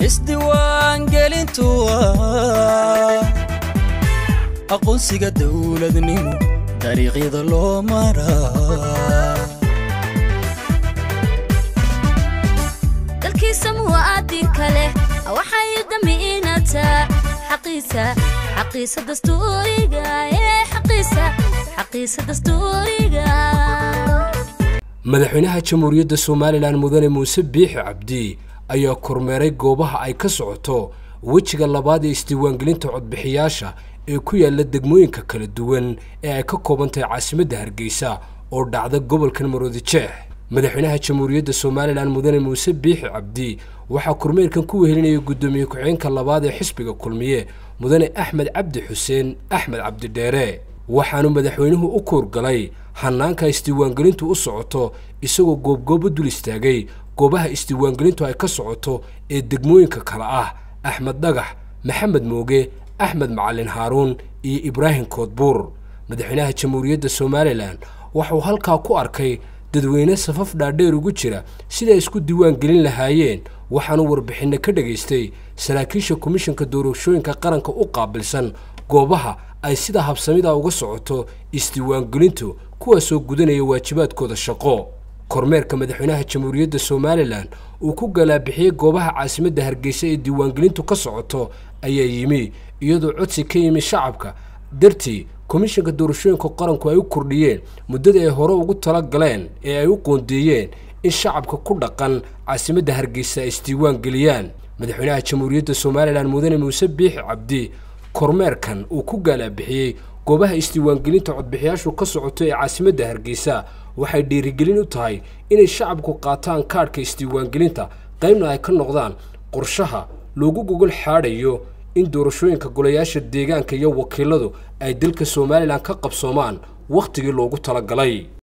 isdiiwaangelintu waa aqoonsiga dowladnimo dariiqyada loo maraa dalkiisa muwaadinka leh waxay damiinataa xaqiisa xaqiisa dastuuriga ee xaqiisa xaqiisa dastuuriga madaxweynaha jamhuuriyadda somalilan mudane muuse biixi cabdi ayaa kormeeray goobaha ay ka socoto wejiga labaad ee isdiiwaangelinta codbixiyaasha ee ku yaala degmooyinka kala duwan ee ay ka kooban tahay caasimadda hargeysa oo dhacda gobolkan maroodijeex madaxweynaha jamhuuriyadda somalilan mudane muuse biixi cabdi waxaa kormeerkan ku wehelinaya guddoomiye ku-xigeenka labaad ee xisbiga kulmiye mudane axmed cabdi xuseen axmed cabdidheere waxaanu madaxweynuhu u kuurgalay hanaanka isdiiwaangelintu u socoto isagoo goobgoobo dul istaagay goobaha isdiiwaangelintu ay ka socoto ee degmooyinka kale ah axmed dhagax maxamed mooge axmed macalin haaruun iyo ibraahim koodbuur madaxweynaha jamhuuriyadda somalilan waxauu halkaa ku arkay dadweyne safaf dhaadheer ugu jira siday isku diiwaan gelin lahaayeen waxaanu warbixinno ka dhagaystay saraakiisha komishanka doorashooyinka qaranka u qaabilsan goobaha ay sida habsamida uga socoto isdiiwaangelintu kuwaasoo gudanaya waajibaadkooda shaqo kormeerka madaxweynaha jamhuuriyadda somalilan uu ku galaabixiyey goobaha caasimadda hargeysa ee diiwaangelintu ka socoto ayaa yimi iyadoo codsi ka yimi shacabka dartii komishanka doorashooyinka qaranku ay u kordhiyeen muddada ay hore ugu tala galeen ee ay u qoondeeyeen in shacabka ku dhaqan caasimadda hargeysa ay isdiiwaan geliyaan madaxweynaha jamhuuriyadda somalilan mudane muuse biixi cabdi kormeerkan uu ku gaalaabixiyey goobaha isdiiwaangelinta codbixiyaashu ka socoto ee caasimadda hargeysa waxay dhiirigelin u tahay inay shacabku qaataan kaadhka isdiiwaangelinta qaybna ay ka noqdaan qorshaha loogu gogol xaadhayo in doorashooyinka golayaasha deegaanka iyo wakiiladu ay dalka somalilan ka qabsoomaan wakhtigii loogu talagalay